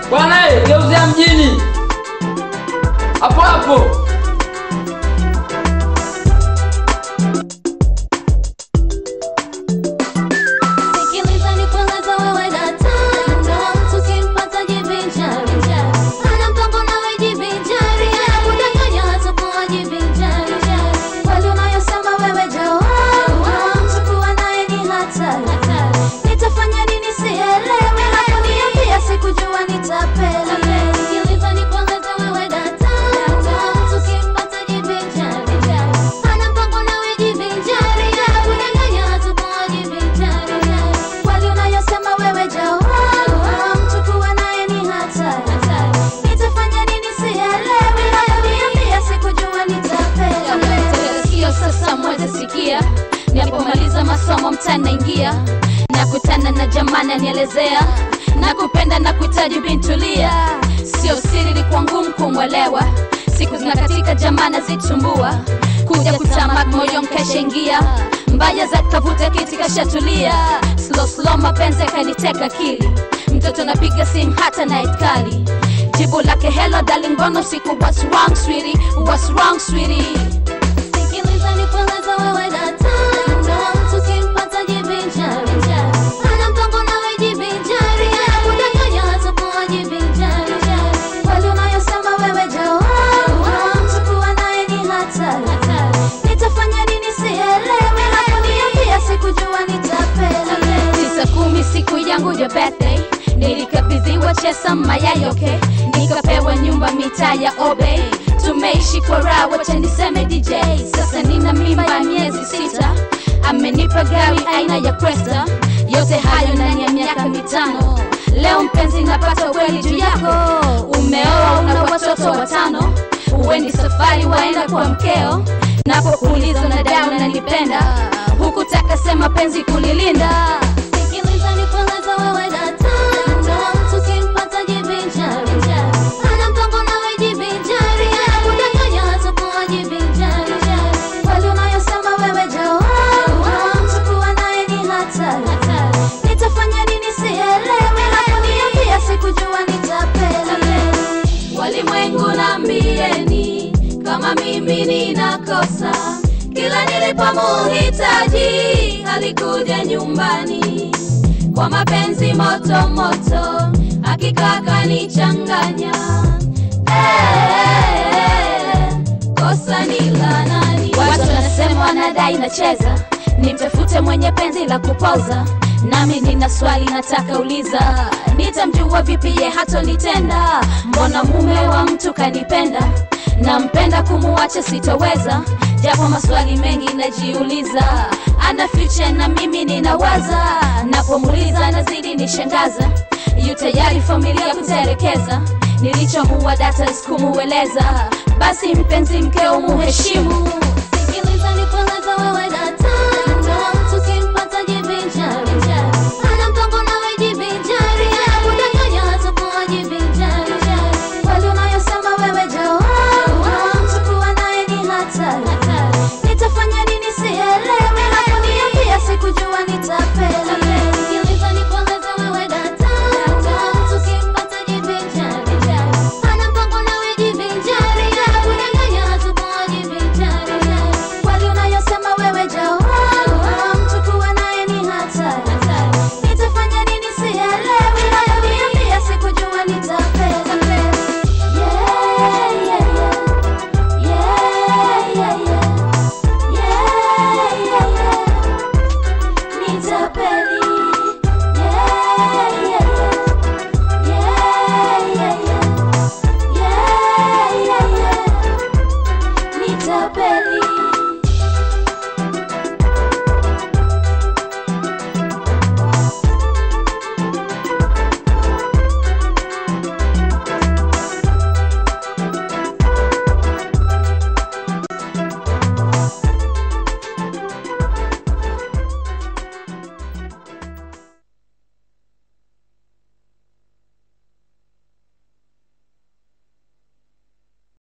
bwana eh, geuzia mjini hapo hapo Sikiliza nikueleze wewe dada, mtu ukimpata jivinjari. Hana mpango nawe jivinjari, anakudanganya hatakuwa jivinjari. Kweli unayosema wewe jawab, mtu kuwa naye ni hatari. Nitafanya nini sielewi, hakuniambia sikujua nitapeli. Sikiliza nikueleze wewe dada, mtu ukimpata jivinjari. Hana mpango nawe jivinjari, anakudanganya hatakuwa jivinjari. Kweli unayosema wewe jawab, mtu kuwa naye ni hatari. Nitafanya nini sielewi, hakuniambia sikujua nitapeli. Sikio sasa moja sikia, nilipomaliza masomo mtani naingia nakutana na jamani anielezea na kupenda na kuhitaji bintulia, sio siri, ilikuwa ngumu kumwelewa. Siku zinakatika jamani zitumbua, kuja kutamak moyo nkashaingia, mbaya za kavuta kiti kashatulia, slow slow mapenzi akaniteka akili, mtoto napiga simu hata night kali, jibu lake hello darling, mbona usiku what's wrong sweetie, what's wrong sweetie Sikiliza nikueleze wewe dada, mtu ukimpata jivinjari. Hana mpango nawe jivinjari, anakudanganya hatakuwa jivinjari. Kweli unayosema wewe jawab, mtu kuwa naye ni hatari. Nitafanya nini sielewi, hakuniambia sikujua nitapeli. tisa kumi siku yangu ya birthday nilikabidhiwa chesa mayayoke nikapewa nyumba mitaa ya obe tumeishi kwa raha wacha niseme dj sasa nina mimba ya miezi sita amenipa gari aina ya cresta yote hayo ndani ya miaka mitano leo mpenzi napata kweli juu yako umeoa una watoto watano uwendi safari waenda kwa mkeo napokuuliza na dao nanipenda hukutaka sema penzi kulilinda Sikiliza nikueleze wewe dada, mtu ukimpata jivinjari. Hana mpango nawe jivinjari, anakudanganya hatakuwa jivinjari. Kweli unayosema wewe jawab, mtu kuwa naye ni hatari. Nitafanya nini sielewi, hakuniambia sikujua nitapeli. walimwengu nambieni kama mimi ninakosa kila nilipomuhitaji alikuja nyumbani kwa mapenzi moto moto hakika akanichanganya Eh, kosa ni la nani watu wanasema wanadai nacheza nimtafute mwenye penzi la kupoza nami nina swali nataka uliza nitamjua vipi ye hatonitenda mbona mume wa mtu kanipenda nampenda kumuacha sitoweza japo maswali mengi najiuliza ana future na mimi ninawaza napomuliza nazidi nishangaza yu tayari familia kutelekeza nilichomuwa data sikumueleza basi mpenzi mkeo muheshimu Sikiliza nikueleze wewe dada